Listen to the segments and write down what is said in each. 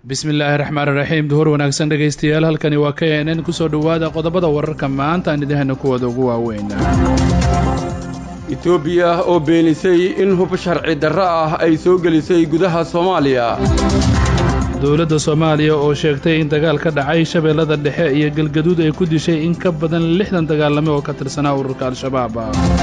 bismillaahi raxmaani raxiim duhur wanaagsan dhegaystayaal halkani waa k n n kusoo dhowaada qodobada wararka maanta aan idahana kuwooda ugu waaweyn etoobiya oo beenisay in hub sharci darro ah ay soo gelisay gudaha soomaaliya dowladda soomaaliya oo sheegtay in dagaal ka dhacay shabeellada dhexe iyo galgaduud ay ku dishay in ka badan lixdan dagaalame oo ka tirsanaa ururka al-shabaab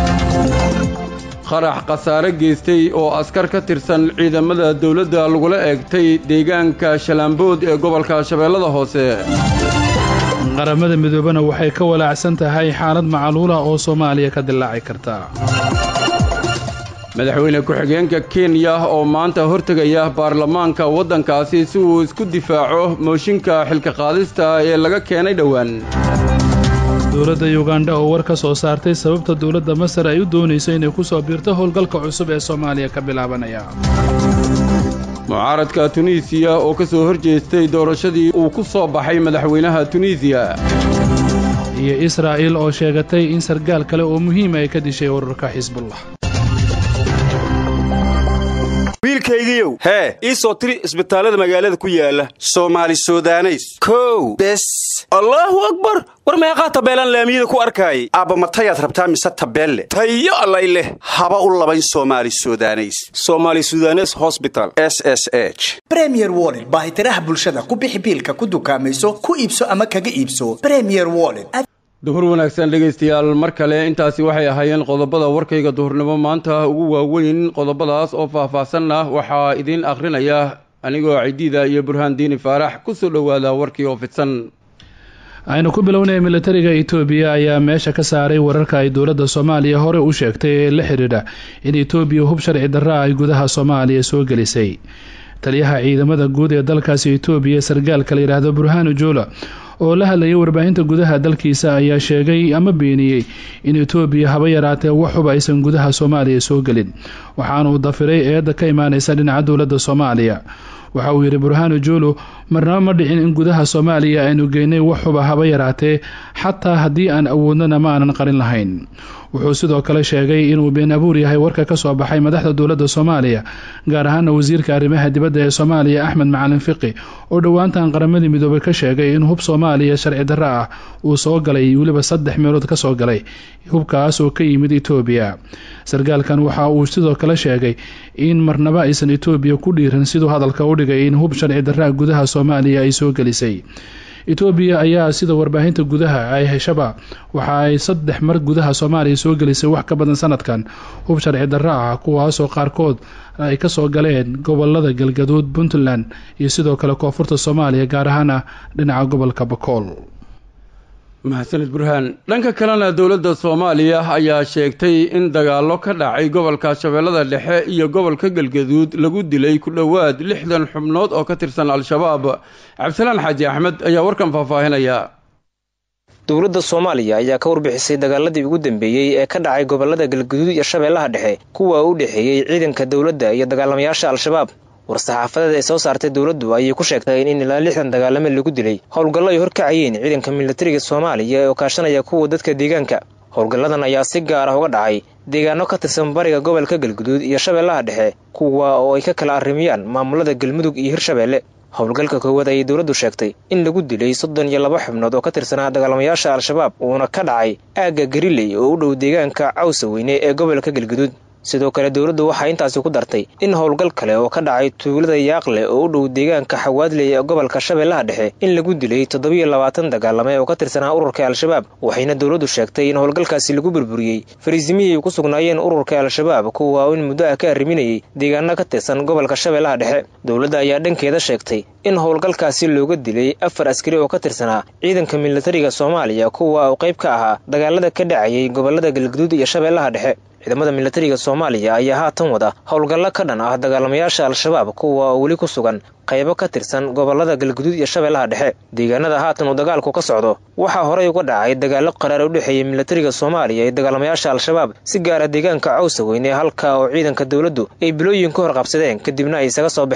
qarax khasaare geystay oo askar ka tirsan ciidamada dawladda lagula eegtay deegaanka shalaambood ee gobolka shabeellada hoose qaramada midoobana waxay ka walaacsan tahay xaalad macaluula oo soomaaliya ka dillaaci karta madaxweyne ku-xigeenka kenya oo maanta hortegaya baarlamaanka waddankaasi si uu isku difaaco mooshinka xilka qaadista ee laga keenay dhowaan dowladda yugandha oo war ka soo saartay sababta dowladda masar ay u doonayso inay ku soo biirto howlgalka cusub ee soomaaliya ka bilaabanaya mucaaradka tunisiya oo ka soo hor jeestay doorashadii uu ku soo baxay madaxweynaha tunisiya iyo israa'il oo sheegatay in sargaal kale oo muhiima ay ka dishay ururka xisbullah wiilkaygiiow hee ii soo tiri isbitaallada magaalada ku yaala soomaali sudaneys kow bes allaahu akbar war meeqaa tabeelaan laamiyada ku arkaayay aabbamatayaad rabtaa mise tabeelle tayo allay leh haba u labayn soomaali sudaneys somaali sudanes hosbital s s h bremier wollet baahitiraha bulshada ku bixi biilka ku dukaamayso ku iibso ama kaga iibso bremier wollet duhur wanaagsan dhegaystayaal mar kale intaasi waxay ahaayeen qodobada warkayga duhurnimo maanta ugu waaweyn qodobadaas oo faah-faahsanna waxaa idiin akhrinaya anigoo cidiida iyo burhaan diini faarax kusoo dhowaada warkii oo fidsan aynu ku bilownay militariga etoobiya ayaa meesha ka saaray wararka ay dowladda soomaaliya hore u sheegtay ee la xidhiidha in etoobiya hub sharci darra ay gudaha soomaaliya soo gelisay taliyaha ciidamada guud ee dalkaasi etoobiya sargaalka la yidhaahdo burhaanu joola oo la hadlayay warbaahinta gudaha dalkiisa ayaa sheegay ama beeniyey in etoobiya haba yaraatee wax huba aysan gudaha soomaaliya soo gelin waxaanuu dafiray eedda ka imaanaysa dhinaca dowladda soomaaliya waxa uu yidhi burhaanu juulu marnaba ma dhicin in gudaha soomaaliya aynu geynay wax huba haba yaraatee xataa haddii aan awoodnana ma aanan qarin lahayn wuxuu sidoo kale sheegay inuu been abuur yahay warka ka soo baxay madaxda dowladda soomaaliya gaar ahaana wasiirka arrimaha dibadda ee soomaaliya axmed macalin fiqi oo dhowaantan qaramadii midoobay ka sheegay in hub soomaaliya sharci darro ah uu soo galay weliba saddex meelood ka soo galay hubkaas oo ka yimid etoobiya sargaalkan waxa uu sidoo kale sheegay in marnaba aysan etoobiya ku dhiiran siduu hadalka u dhigay in hub sharci darraa gudaha soomaaliya ay soo gelisay etoobiya ayaa sida warbaahinta gudaha ay heshaba waxa ay saddex mar gudaha soomaaliya soo gelisay wax ka badan sanadkan hub sharci darro ah kuwaasoo qaarkood ay ka soo galeen gobolada galgaduud puntland iyo sidoo kale koonfurta soomaaliya gaar ahaana dhinaca gobolka bakool mahadsanid burhaan dhanka kalena dowladda soomaaliya ayaa sheegtay in dagaallo ka dhacay gobolka shabeellada dhexe iyo gobolka galgaduud lagu dilay ku dhowaad lixdan xubnood oo ka tirsan al-shabaab cabdisalaan xaaji axmed ayaa warkan faahfaahinaya dowladda soomaaliya ayaa ka warbixisay dagaaladii ugu dambeeyey ee ka dhacay gobolada galgaduud iyo shabeellaha dhexe kuwa u dhexeeyey ciidanka dowladda iyo dagaalamayaasha al-shabaab war-saxaafadeed ay soo saartay dowladdu ayay ku sheegtay in ilaa lixdan dagaalame lagu dilay howlgallo ay horkacayeen ciidanka militariga soomaaliya oo kaashanaya kuwa dadka deegaanka howlgalladan ayaa si gaar ah uga dhacay deegaano ka tirsan bariga gobolka galguduud iyo shabeellaha dhexe kuwa oo ay ka kala arrimiyaan maamulada galmudug iyo hirshabeelle howlgalka koowaad ayay dowladdu sheegtay in lagu dilay soddon iyo laba xubnood oo ka tirsanaa dagaalamayaasha al-shabaab uuna ka dhacay aagga gariley oo u dhow deegaanka cawsa weyne ee gobolka galguduud sidoo kale dowladdu waxaa intaasi ku dartay in howlgal kale oo ka dhacay tuulada yaaqle oo u dhow deegaanka xawaadley ee gobolka shabeellaha dhexe in lagu dilay toddobiyo labaatan dagaalame oo ka tirsanaa ururka al-shabaab waxayna dowladdu sheegtay in howlgalkaasi lagu burburiyey fariisimihii ay ku sugnaayeen ururka al-shabaab kuwa in muddo ah ka arriminayay deegaano ka tirsan gobolka shabeellaha dhexe dowladda ayaa dhankeeda sheegtay in howlgalkaasi looga dilay afar askari oo ka tirsanaa ciidanka militariga soomaaliya kuwa uu qayb ka ahaa dagaalada ka dhacayay gobolada galguduud iyo shabeellaha dhexe ciidamada militariga soomaaliya ayaa haatan wada howlgallo ka dhan ah dagaalamayaasha al-shabaab kuwa oo weli ku sugan qaybo ka tirsan gobolada galguduud iyo shabeellaha dhexe deegaanada haatan uu dagaalku ka socdo waxaa horey uga dhacay dagaallo qaraar u dhexeeyay militariga soomaaliya iyo dagaalamayaasha al-shabaab si gaara deegaanka cawsa weyne halka oo ciidanka dowladdu ay bilooyin ka hor qabsadeen kadibna ay isaga soo baxeen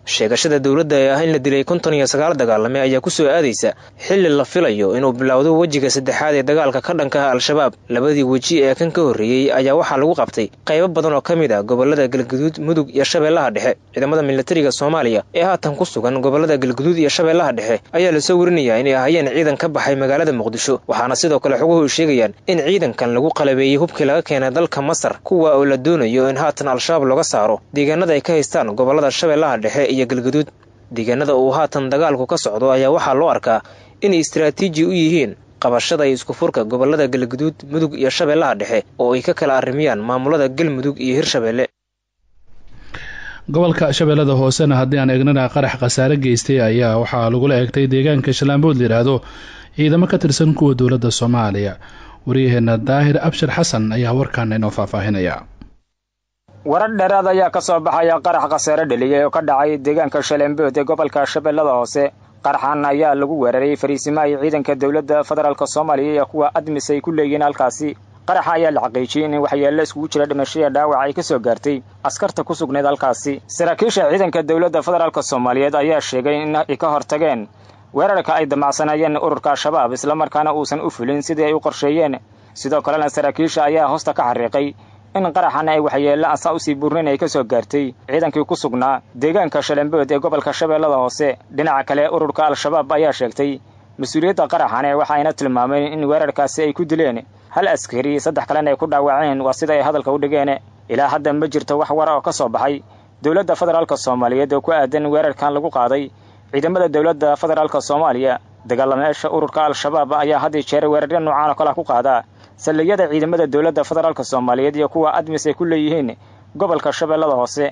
sheegashada dowladda ee ah in la dilay konton iyo sagaal dagaalame ayaa kusoo aadaysa xilli la filayo inuu bilowdo wejiga saddexaad ee dagaalka ka dhanka ah al-shabaab labadii weji ee kan ka horreeyey ayaa waxaa lagu qabtay qaybo badan oo ka mid a gobolada galguduud mudug iyo shabeellaha dhexe ciidamada militariga soomaaliya ee haatan ku sugan gobolada galguduud iyo shabeellaha dhexe ayaa lasoo warinayaa inay ahayeen ciidan ka baxay magaalada muqdisho waxaana sidoo kale xoguhu sheegayaan in ciidankan lagu qalabeeyey hubkii laga keenay dalka masar kuwa oo la doonayo in haatan al-shabaab looga saaro deegaanada ay ka haystaan gobolada shabeellaha dhexe iyo galguduud deegaanada uu haatan dagaalku ka socdo ayaa waxaa loo arkaa inay istaraatiiji u yihiin qabashada iyo isku furka gobolada galguduud mudug iyo shabeellaha dhexe oo ay ka kala arrimiyaan maamulada galmudug iyo hirshabeelle gobolka shabeellada hoosena haddii aan eegnana qarax khasaare geystay ayaa waxaa lagula eegtay deegaanka shalaambood layidhaahdo ciidamo ka tirsan kuwa dowladda soomaaliya waryaheena daahir abshir xasan ayaa warkaana inoo faahfaahinaya warar dheeraad ayaa ka soo baxaya qarax khasaare dheliyay oo ka dhacay deegaanka shalembood ee gobolka shabeellada hoose qaraxan ayaa lagu weeraray fariisimo ay ciidanka dowladda federaalk soomaaliya iyo kuwa admis ay ku leeyihiin halkaasi qaraxa ayaa la xaqiijiyey in waxyeello iskugu jira dhimashaya dhaawac ay ka soo gaartay askarta ku sugnayd halkaasi saraakiisha ciidanka dowladda federaalk soomaaliyeed ayaa sheegay in ay ka hortageen weerarka ay damacsanayeen ururka al-shabaab islamarkaana uusan u fulin sidii ay u qorsheeyeen sidoo kalena saraakiisha ayaa hoosta ka xariiqay in qaraxan ay waxyeello asa usii burnin ay ka soo gaartay ciidankii ku sugnaa deegaanka shalembood ee gobolka shabeellada hoose dhinaca kale ururka al-shabaab ayaa sheegtay mas-uuliyadda qaraxane waxayna tilmaameen in weerarkaasi ay ku dileen hal askari saddex kalena ay ku dhaawaceen waa sida ay hadalka u dhigeen ilaa hadda ma jirto wax wara oo ka soo baxay dowladda federaalk soomaaliyeed oo ku aadan weerarkan lagu qaaday ciidamada dowladda federaalk soomaaliya dagaalamayaasha ururka al-shabaab ayaa had iyo jeer weerarya noocaan oo kale ku qaadaa saldhigyada ciidamada dowladda federaalk soomaaliyeed iyo kuwa admis ay ku leeyihiin gobolka shabeellada hoose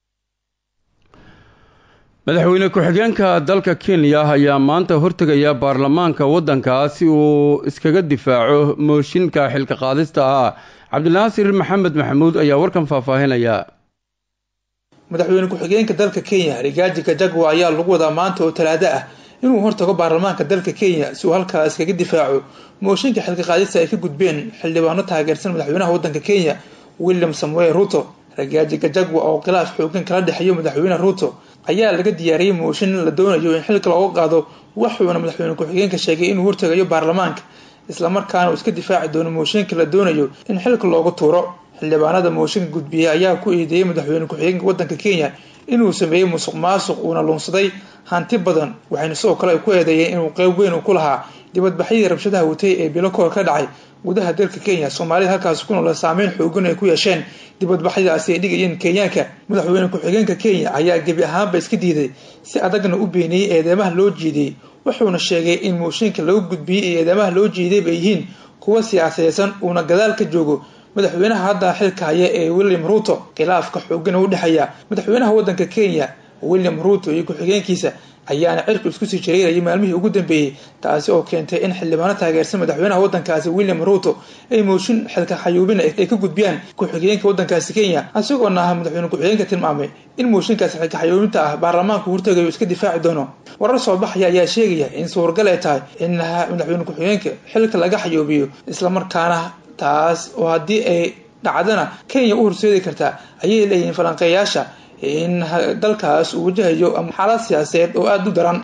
madaxweyne ku-xigeenka dalka kenya ayaa maanta hortegaya baarlamaanka waddankaas si uu iskaga difaaco mooshinka xilka qaadista ah cabdinaasir maxamed maxamuud ayaa warkan faahfaahinaya madaxweyne ku-xigeenka dalka kenya rigaaji gajagwa ayaa lagu wadaa maanta oo talaado ah inuu hortago baarlamaanka dalka kenya si uu halkaa iskaga difaaco mooshinka xilka qaadista ay ka gudbeen xildhibaano taageersan madaxweynaha waddanka kenya william samuel ruto ragaaji gajagwa oo khilaaf xoogan kala dhexeeyo madaxweyne ruto ayaa laga diyaariyey mooshin la doonayo in xilka looga qaado waxuuna madaxweyne ku-xigeenka sheegay inuu hortagayo baarlamaanka islamarkaana uu iska difaaci doono mooshinka la doonayo in xilka loogu tuuro xildhibaanada mooshinka gudbiyey ayaa ku eedeeyey madaxweyne ku-xigeenka waddanka kenya inuu sameeyey musuq maasuq uuna luunsaday hanti badan waxayna sidoo kale ay ku eedeeyeen inuu qeyb weyn ku lahaa dibadbaxyadii rabshadaha watay ee bilokoor ka dhacay gudaha dalka kenya soomaalida halkaasi ku nool saameyn xoogan ay ku yeesheen dibadbaxyadaasi ay dhigayeen kenyaanka madaxweyne ku-xigeenka kenya ayaa gebi ahaanba iska diiday si adagna u beeniyey eedeemaha loo jeediyey wuxuuna sheegay in mooshinka lagu gudbiyey ee eedeemaha loo jeeday bay yihiin kuwa siyaasaysan uuna gadaal ka joogo madaxweynaha hadda xilka haya ee william ruto khilaafka xoogan u dhexeeya madaxweynaha waddanka kenya william ruto iyo ku-xigeenkiisa ayaana cirku isku sii jareerayay maalmihii ugu dambeeyey taasi oo keentay in xildhibaano taageersan madaxweynaha waddankaasi william ruto ay mooshin xilka xayuubin ay ka gudbiyaan ku-xigeenka waddankaasi kenya isagoona ah madaxweyne ku-xigeenka tilmaamay in mooshinkaasi xilka xayuubinta ah baarlamaanku hortagayo iska difaaci doono warar soo baxaya ayaa sheegaya in suuragal ay tahay in madaxweyne ku-xigeenka xilka laga xayuubiyo islamarkaana taas oo haddii ay dhacdana kenya u horseedi kartaa ayay leeyihiin falanqeeyaasha in dalkaas uu wajahayo xaalad siyaasadeed oo aada u daran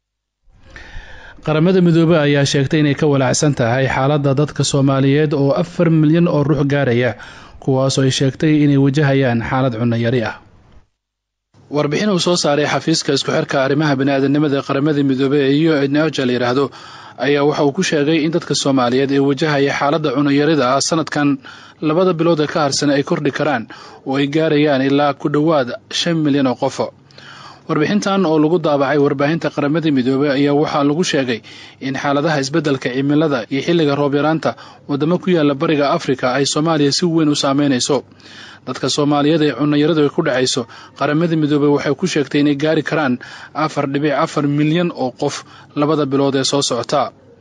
qaramada midoobey ayaa sheegtay inay ka walaacsan tahay xaaladda dadka soomaaliyeed oo afar milyan oo ruux gaaraya kuwaasoo ay sheegtay inay wajahayaan xaalad cunayari ah warbixin uu soo saaray xafiiska isku xirka arrimaha bani-aadamnimada ee qaramada midoobey ee u noja la yidhaahdo ayaa waxa uu ku sheegay in dadka soomaaliyeed ee wajahaya xaaladda cunayarida ah sanadkan labada bilood ee ka harsan ay kordhi karaan oo ay gaarayaan ilaa ku dhowaad shan milyan oo qofo warbixintan oo lagu daabacay warbaahinta qaramada midoobey ayaa waxaa lagu sheegay in xaaladaha isbeddelka cimilada iyo xilliga roob yaraanta wadamo ku yaala bariga afrika ay soomaaliya si weyn u saameynayso dadka soomaaliyeed ee cunayaradu ay ku dhacayso qaramada midoobey waxay ku sheegtay inay gaari karaan afar dhibic afar milyan oo qof labada bilood ee soo socota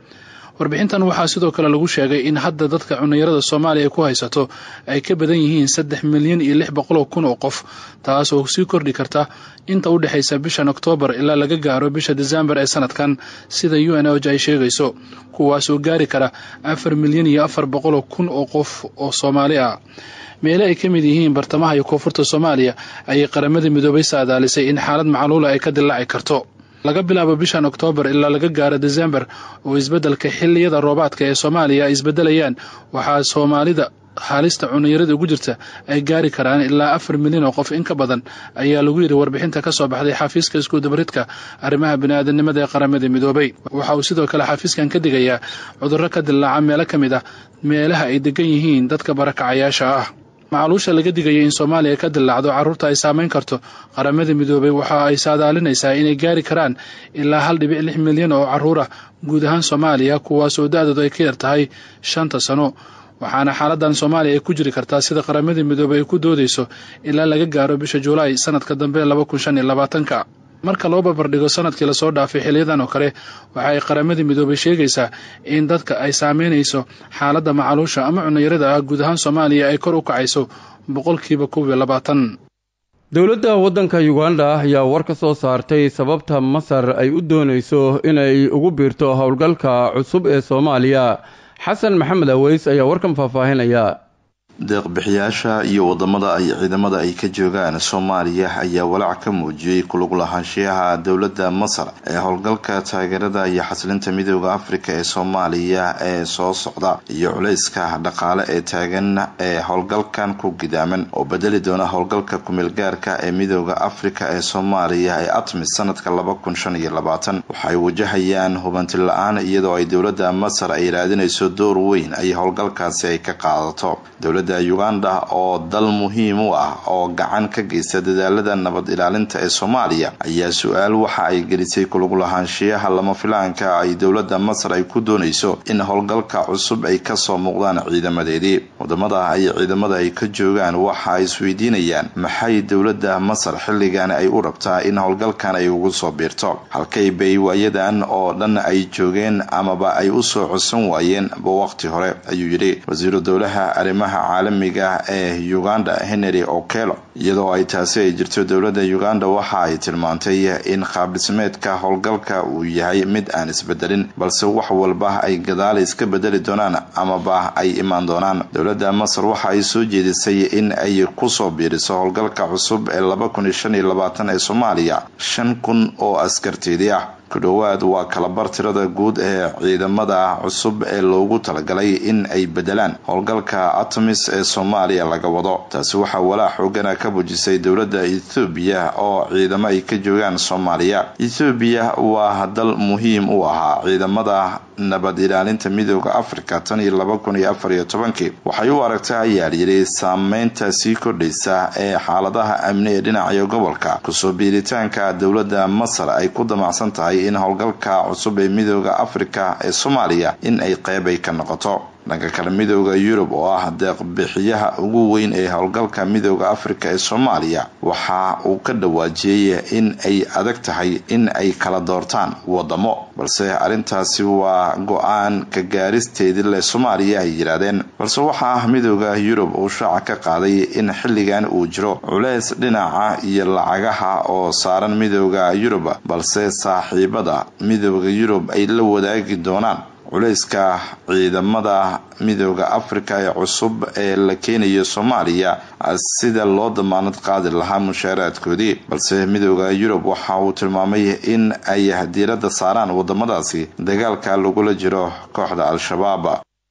warbixintan waxaa sidoo kale lagu sheegay in hadda dadka cunayarada soomaaliya ay ku haysato ay ka badan yihiin saddex milyan iyo lix boqoloo kun oo qof taas oo sii kordhi karta inta u dhexaysa bishan oktoobar ilaa laga gaaro bisha desembar ee sanadkan sida u n oj ay sheegayso kuwaasoo gaari kara afar milyan iyo afar boqoloo kun oo qof oo soomaali ah meele ay ka mid yihiin bartamaha iyo koonfurta soomaaliya ayay qaramada midoobay saadaalisay in xaalad macluula ay ka dillaaci karto laga bilaabo bishan oktoobar ilaa laga gaaro desembar oo isbeddelka xilliyada roobaadka ee soomaaliya ay isbeddelayaan waxaa soomaalida haalista cunayarada ugu jirta ay gaari karaan ilaa afar milyan oo qof in ka badan ayaa lagu yidhi warbixinta ka soo baxday xafiiska iskuudabaridka arrimaha bini'aadanimada ee qaramada midoobay waxa uu sidoo kale xafiiskan ka digayaa cudurro ka dillaaca meelo ka mid ah meelaha ay degan yihiin dadka barakacayaasha ah macaluusha laga digaya in soomaaliya ka dillaacdo carruurta ay saamayn karto qaramada midoobay waxa ay saadaalinaysaa inay gaari karaan ilaa hal dhibic lix milyan oo carruur ah guud ahaan soomaaliya kuwaasoo da-doodu ay ka yar tahay shanta sano waxaana xaaladan soomaaliya ay ku jiri kartaa sida qaramada midoobey ay ku doodayso ilaa laga gaaro bisha julaay sanadka dambe laba kun shan iyo labaatanka marka loo barbardhigo sanadkii lasoo dhaafay xiliyadan oo kale waxa ay qaramada midoobay sheegaysaa in dadka ay saameynayso xaaladda macaluusha ama cunayarada ah guud ahaan soomaaliya ay kor u kacayso boqolkiiba kow iyo labaatan dowladda waddanka uganda ayaa war ka soo saartay sababta masar ay u doonayso inay ugu biirto howlgalka cusub ee soomaaliya xasan maxamed aweys ayaa warkan faahfaahinaya deeqbixiyaasha iyo wadamada ay ciidamada ay ka joogaan soomaaliya ayaa walaac ka muujiyey kulug lahaanshiyaha dowladda masar ee howlgalka taageerada iyo xasilinta midooda afrika ee soomaaliya ee soo socda iyo culayska dhaqaale ee taagan ee howlgalkan ku gidaaman oo bedeli doona howlgalka kumeelgaarka ee midooda afrika ee soomaaliya ee atmis sanadka laba kun shan iyo labaatan waxay wajahayaan hubanti la-aan iyadoo ay dowladda masar ay raadinayso door weyn ay howlgalkaasi ay ka qaadato dowladda uganda oo dal muhiim u ah oo gacan ka geysta dadaalada nabad ilaalinta ee soomaaliya ayaa su-aal waxa ay gelisay kulug lahaanshiyaha lama filaanka ay dowladda masar ay ku doonayso in howlgalka cusub ay kasoo muuqdaan ciidamadeedii wadamada ay ciidamada ay ka joogaan waxa ay isweydiinayaan maxay dowladda masar xilligan ay u rabtaa in howlgalkan ay ugu soo biirto halkay bay waayadan oo dhan ay joogeen amaba ay usoo codsan waayeen ba waqti hore ayuu yidhi wasiiru dowlaha arrimaha caalamiga ee uganda henry okelo iyadoo ay taasi ay jirto dowladda uganda waxa ay tilmaantay in qaabdhismeedka howlgalka uu yahay mid aan isbedelin balse wax walba ay gadaal iska bedeli doonaan amaba ay imaan doonaan dowladda masar waxa ay soo jeedisay in ay kusoo biiriso howlgalka cusub ee laba kun iyo shan iyo labaatan ee soomaaliya shan kun oo askarteedii ah ku dhowaad waa kalabar tirada guud ee ciidamada cusub ee loogu talagalay in ay bedelaan howlgalka atamis ee soomaaliya laga wado taasi waxaa walaac xoogana ka bujisay dowladda ethoobiya oo ciidamo ay ka joogaan soomaaliya ethoobiya waa dal muhiim u ahaa ciidamada nabad ilaalinta midooda africa tan iyo laba kun iyo afar iyo tobankii waxay u aragtaa ayaa layidhi saameynta sii kordhaysa ee xaaladaha amni ee dhinaca gobolka kusoo biiritaanka dowladda masar ay ku damacsan tahay in howlgalka cusub ee midooda afrika ee soomaaliya in ay qeyb ay ka noqoto dhanka kale midooda yurub oo ah deeqbixiyaha ugu weyn ee howlgalka midooda afrika ee soomaaliya waxa uu ka dhawaajiyey in ay adag tahay in ay kala doortaan wadamo balse arrintaasi waa go-aan ka gaaristeedii leh soomaaliya ay yidhaahdeen balse waxaa ah midooda yurub uu shaaca ka qaaday in xilligan uu jiro culeys dhinaca iyo lacagaha oo saaran midooda yurub balse saaxiibada midooda yurub ay la wadaagi doonaan culayska ciidamada midooda afrika ee cusub ee la keenayo soomaaliya sida loo damaanad qaadi lahaa mushaaraadkoodii balse midooda yurub waxa uu tilmaamay in ay diiradda saaraan wadamadaasi dagaalka lagula jiro kooxda al-shabaab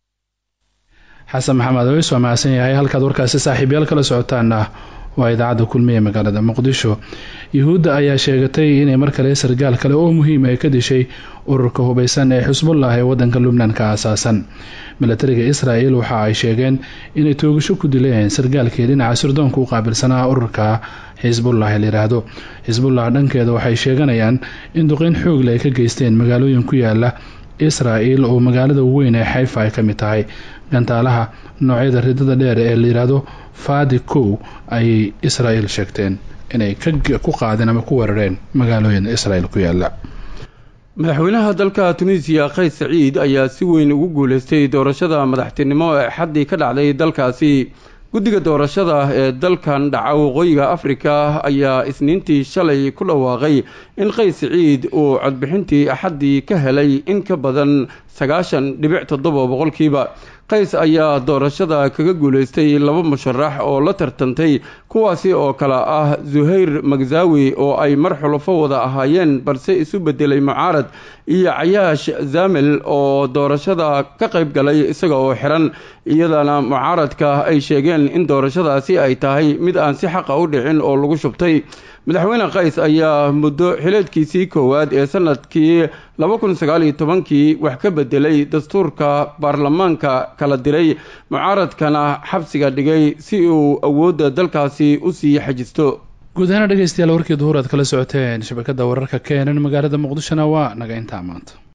xasan maxamed aweys waa mahadsan yahay halkaad warkaasi saaxiibyaal kala socotaana waa idaacadda kulmiye magaalada muqdisho yuhuudda ayaa sheegatay inay mar kale sargaal kale oo muhiim ay ka dishay ururka hubeysan ee xusbullah ee wadanka lubnan ka aasaasan milatariga israel waxa ay sheegeen inay toogasho ku dileen sargaalkii dhinaca sirdoonka u qaabilsanaa ururka xisbullah ee layihaahdo xisbullah dhankeeda waxay sheeganayaan in duqeyn xoogle ay ka geysteen magaalooyin ku yaala israel oo magaalada weyn ee xayfa ay ka mid tahay gantaalaha noocyada ridada dheer ee layidhaahdo fadi kow ayay israel sheegteen inay ku qaadeen ama ku weerareen magaalooyin israel ku yaala madaxweynaha dalka tunisiya kays saciid ayaa si weyn ugu guuleystay doorashada madaxtinimo ee xaddii ka dhacday dalkaasi guddiga doorashada ee dalkan dhaca waqooyiga afrika ayaa isniintii shalay ku dhawaaqay in qays siciid uu codbixintii axaddii ka helay in ka badan sagaashan dhibic toddoba boqolkiiba qays ayaa doorashada kaga guuleystay laba musharax oo la tartantay kuwaasi oo kale ah zuhayr magzawi oo ay mar xulufo wada ahaayeen balse isu bedelay mucaarad iyo cayaash zamel oo doorashada ka qayb galay isaga oo xiran iyadana mucaaradka ay sheegeen in doorashadaasi ay tahay mid aan si xaqa u dhicin oo lagu shubtay madaxweyne qays ayaa muddo xileedkiisii koowaad ee sanadkii laba kun sagaal iyo tobankii wax ka bedelay dastuurka baarlamaanka kala diray mucaaradkana xabsiga dhigay si uu awoodda dalkaasi u sii xajisto guud ahaan dhegeystayaal warkii duhur aad kala socoteen shabakada wararka keenan magaalada muqdishona waa naga intaa maanta